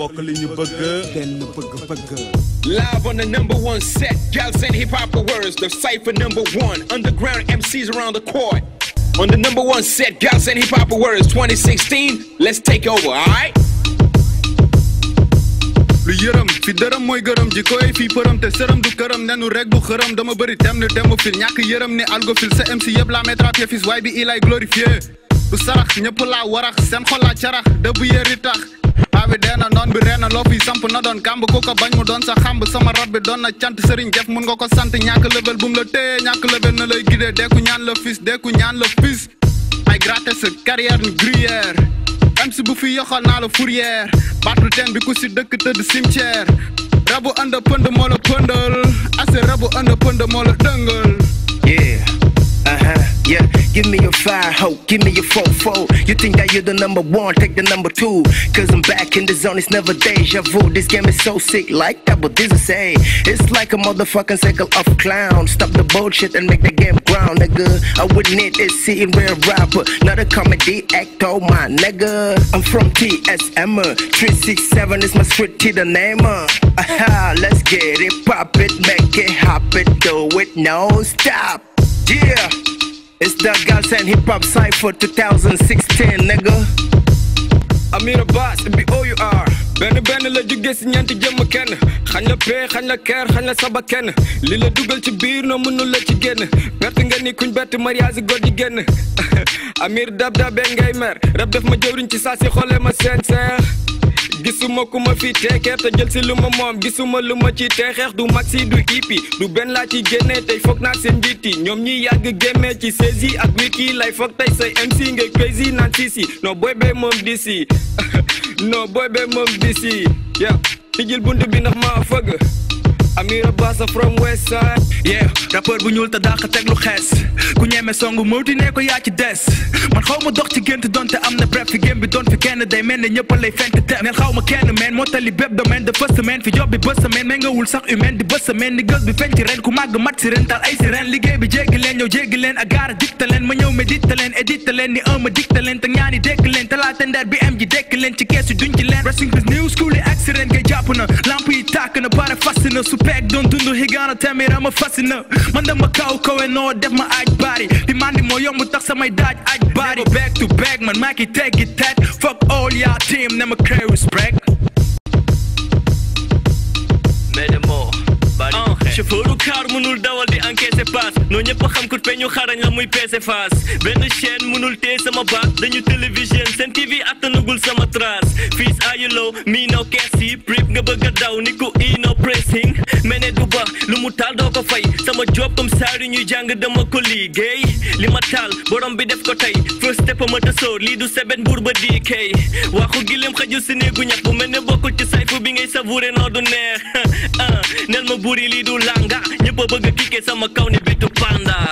bokk li ñu bëgg benn bëgg-bëgg Live on the number one set, Gals and Hip Hop Awards, the cipher number one, underground MCs around the court. On the number one set, Gals and Hip Hop Awards 2016, let's take over, alright? lu yërëm fi dërëm mooy gërëm ji koy fii përëm te sërëm du këram nenu rek du xërëm dama bëri tem ne demu fil ñàkk yërëm ni algofil sa MC yëpp la métrapié fis waay bi ilay glorifié du sarax ñëpp laa warax seen xol laa carax dëbb yëri tax paa bi dee na noon bi reena loo fi samp na doon kàmb ku ko bañ mu doon sa xamb sama rab bi doon na cant sëriñ def mun nga ko sant ñàkk level bu mu la téye ñàkk level na lay gidee deeku ñaan la fis deeku ñaan la fis ay gratter sa carrière ni gruyère MC bu fi yoxal naa la fourrière baatu teen bi ku si dëkk tëdd cimetière rabu anda pënd moo la pëndal ase rabu anda pënd moo la dëngal Yeah. Uh huh. Yeah. Give me your fire, ho. Give me your fofo. You think that you're the number one? Take the number two. Cause I'm back in the zone. It's never deja vu. This game is so sick, like double this say. It's like a motherfucking cycle of clown. Stop the bullshit and make the game ground, nigga. I wouldn't need it, sitting real rapper. Not a comedy actor, my nigga. I'm from TSM. 367 is my street to the name. uh. Aha, let's get it, pop it, make it, hop it, do it, no stop. Yeah, it's the Girls and Hip Hop Cypher 2016, nigga. Amira Bass, be all you are. benn benn la jóge si ñeenti jëmm kenn xañ la pee xañ la keer xañ la saba kenn li la dugal ci biir noo mënul la ci génn perte nga ni kuñ bett mariage góor ji génn Amir dab dab bee ngay mer rab def ma jëwriñ ci saa si xoolee ma seen seex gisuma ku ma fi teekeer te jël si lu ma moom gisuma lu ma ci teexeex du maxi du ipi du benn laa ci génnee tey foog naa seen njiit yi ñoom ñi yàgg gémmee ci saisi ak wiki lay foog tey say MC ngay crazy naan sisi non booy bee moom disi non booy bee moom disi yeah tijjil bunt bi ndax maa fëgg Amira Bassa from West Side yeah rappeur bu ñuul te dàq teg lu xees ku ñeme songu mawti ne ko yaa ci des man xaw ma dox ci gént donte am na bref fi gém bi doon fi kenn day mel ne ñëpp lay fent te neen xaw ma kenn meen moo tali bépp domaine de fës semaine fi job bi bës semaine mais nga wul sax humaine di bës semaine ni gës bi feeñ ci ren ku màgg mat si ren tal ay si ren liggéey bi jéggi leen ñëw jéggi leen ak gaara dikta leen ma ñëw médite leen édite leen ni un ma dikta leen te ñaani dekk leen talaata ndeer bi am ji dekk leen ci keesu duñ ci leen racing bis new school yi ak si ren ngay jàpp na lamp yi tàkk na pare fas na su peeg doon dund higaana tamit ama fas na man dama kaw kawe noo def ma aaj baari di mandi moo yomb tax samay daaj aaj baari back to back man maa ki teggi tet fuck all ya team na ma crée respect mais de moo bari chauffeuru car mënul dawal di encaisser passe noo ñëpp xam ku peñu xarañ la muy peese face benn chaîne mënul téye sama baat dañu télévision seen TV attanagul sama trace fils ayulo mii no keesi prip nga bëgg a daw ni ku ino pressing mene du ba lu mu taal doo ko fay sama job comme saari ñuy jàng dama ko liggéey li ma taal borom bi def ko tey first step ma tasóor lii du seben buur ba di kay waxu gileem xajul si néegu ñax bu mel ne bokkul ci sayfu bi ngay savouré noo du neex ah nel ma buri lii du langa ñëpp a bëgg a kikke sama kaw ni bitu panda